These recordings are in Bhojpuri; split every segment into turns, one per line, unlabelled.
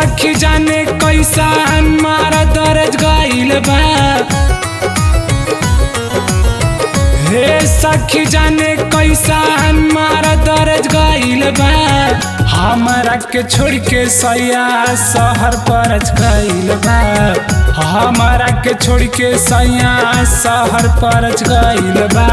सखी जाने कैसन मारा दर्ज गइल बा हे सखी जाने कैसन मारा दर्ज गइल बा हमरा के छोड़ के सैया शहर पर गइल बा हमरा के छोड़ के सैया शहर पर गइल बा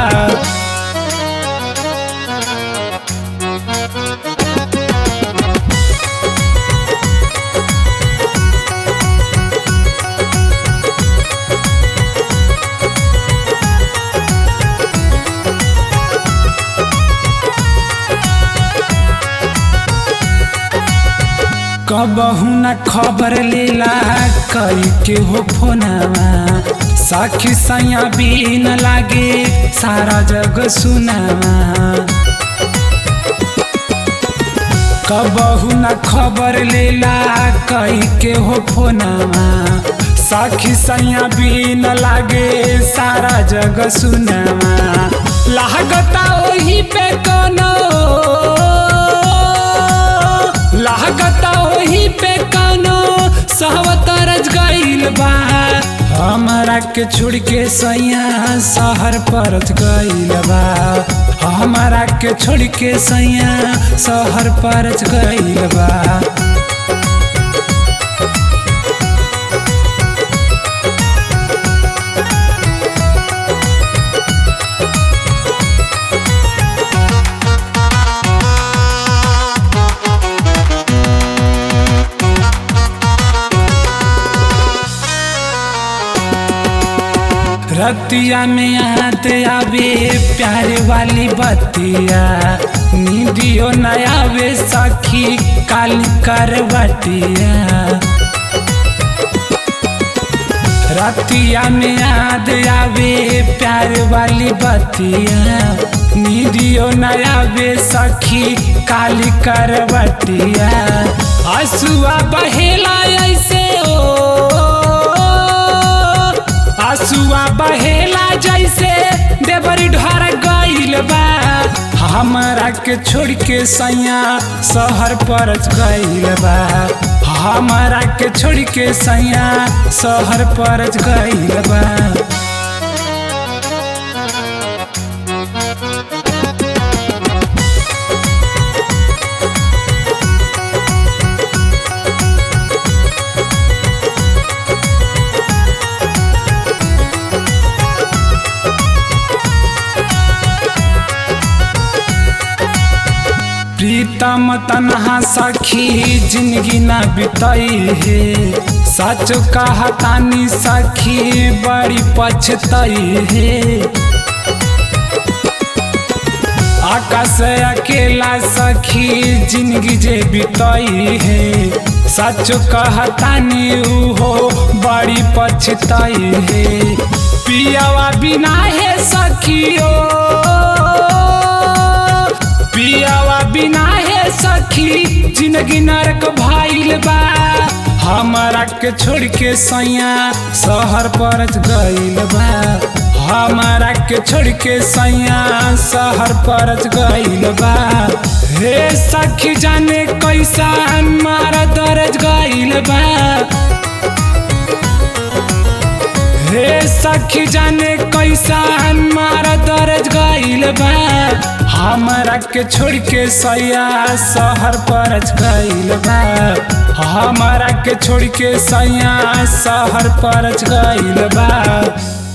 कबहू न खबर लेला कई के हो फोनवा साखी सैया बीन लागे सारा जग सुनावा कबहू न खबर लेला कई के हो फोनवा साखी सैया बीन लागे सारा जग सुनावा लागता ओही पे कोनो लागता ओही पे कानो सहवतरज गइल बा हमरा के छोड़ के सैया शहर पर गइल बा हमरा के छोड़ के सैया शहर पर गइल बा रतिया में याद आवे प्यारे वाली बतिया नींदियो न आवे सखी काली करवटिया रतिया में याद आवे प्यार वाली बतिया नींदियो न आवे सखी काली करवटिया हसुआ बहेला ऐसे ओ आसुआ बहेला जैसे देवरी ढर गइल बा हमरा के छोड़ के सैया शहर पर गइल बा हमरा के छोड़ के सैया शहर पर गइल बा प्रीतम तनहा सखी जिंदगी न बितई है सच कहतानी सखी बड़ी पछतई है आकाश अकेला सखी जिंदगी जे बितई है सच कहतानी हो बड़ी पछतई है पियावा बिना है सखियो पियावा बिना है सखी जिंदगी नरक भाइल बा हमारा के छोड़ के सैया शहर पर गइल बा हमारा के छोड़ के सैया शहर पर गइल बा हे सखी जाने कैसा मारा दर्ज गइल बा हे सखी जाने कैसा मारा दर्ज गइल बा हमरा के छोड़ के सैया शहर पर गइल बा हमरा के छोड़ के सैया शहर पर गइल बा